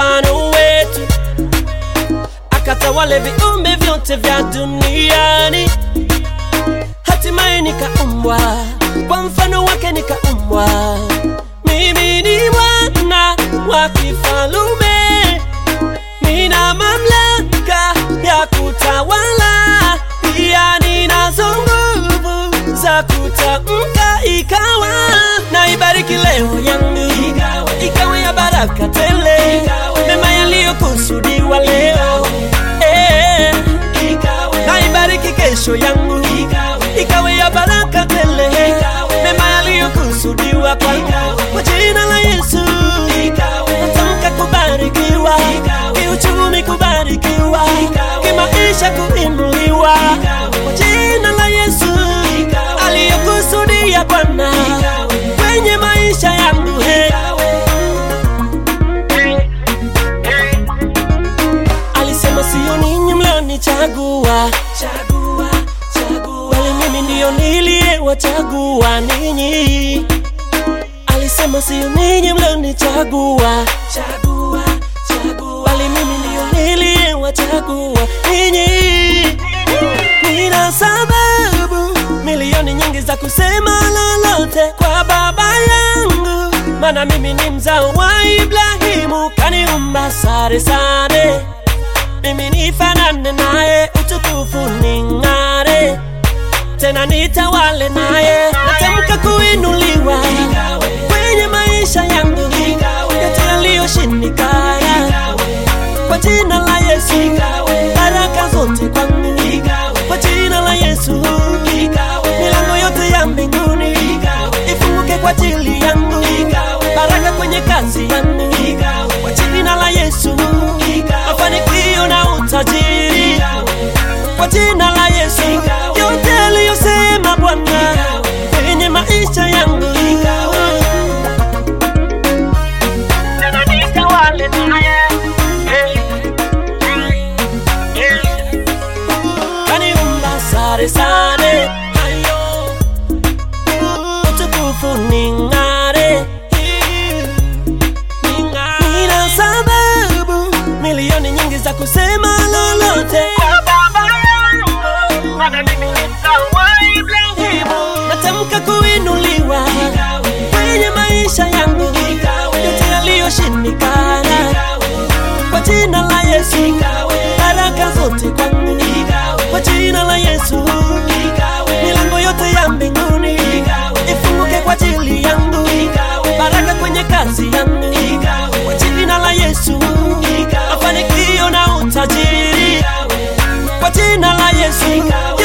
mfano wetu, akatawale viumbe vyote vya duniani. Hatimaye nikaumbwa kwa mfano wake, nikaumbwa mimi ni mwana wa kifalume, nina mamlaka ya kutawala, pia ninazo nguvu za kutamka ikawa. Na ibariki leo yangu ikawe ya baraka tele, mema yaliyokusudiwa leo eh. Na ibariki kesho yangu ikawe ya baraka tele, mema yaliyokusudiwa kwangu kwa jina la Yesu. Natamka kubarikiwa, kiuchumi kubarikiwa, kimaisha kuinuliwa kwa jina la Yesu. Aliyokusudia Bwana kwenye maisha yangu he. Alisema sio ninyi mlionichagua, chagua, chagua, bali mimi ndiyo niliyewachagua ninyi. Alisema sio ninyi mlionichagua, chagua, chagua, bali mimi ndiyo niliyewachagua ninyi. Nina sababu milioni nyingi za kusema lolote kwa baba yangu, maana mimi ni mzao wa Ibrahimu, kaniumba sare sare mimi nifanane naye, utukufu ning'are, tena nitawale naye. Natamka kuinuliwa kwenye maisha yangu, yote yaliyoshindikana kwa jina la Yesu, baraka zote kwangu kwa jina la Yesu, milango yote ya mbinguni ifunguke kwa ajili yangu, baraka kwenye kazi yangu kwa jina la Yesu, mafanikio na utajiri kwa jina la Yesu, yote aliyosema Bwana kwenye maisha yangu tena nitawale naye kaniumba sare sare hayo utukufu ning'are nina sababu milioni nyingi za kusema lolote kwa baba yangu, maana mimi ni mzao wa Ibrahimu. Natamka kuinuliwa kwenye maisha yangu, yote yaliyoshindikana kwa jina la Yesu, baraka zote kwangu kwa jina la Yesu, milango yote ya mbinguni ifunguke kwa ajili yangu, baraka kwenye kazi yangu kwa jina la Yesu, mafanikio na utajiri kwa jina la Yesu,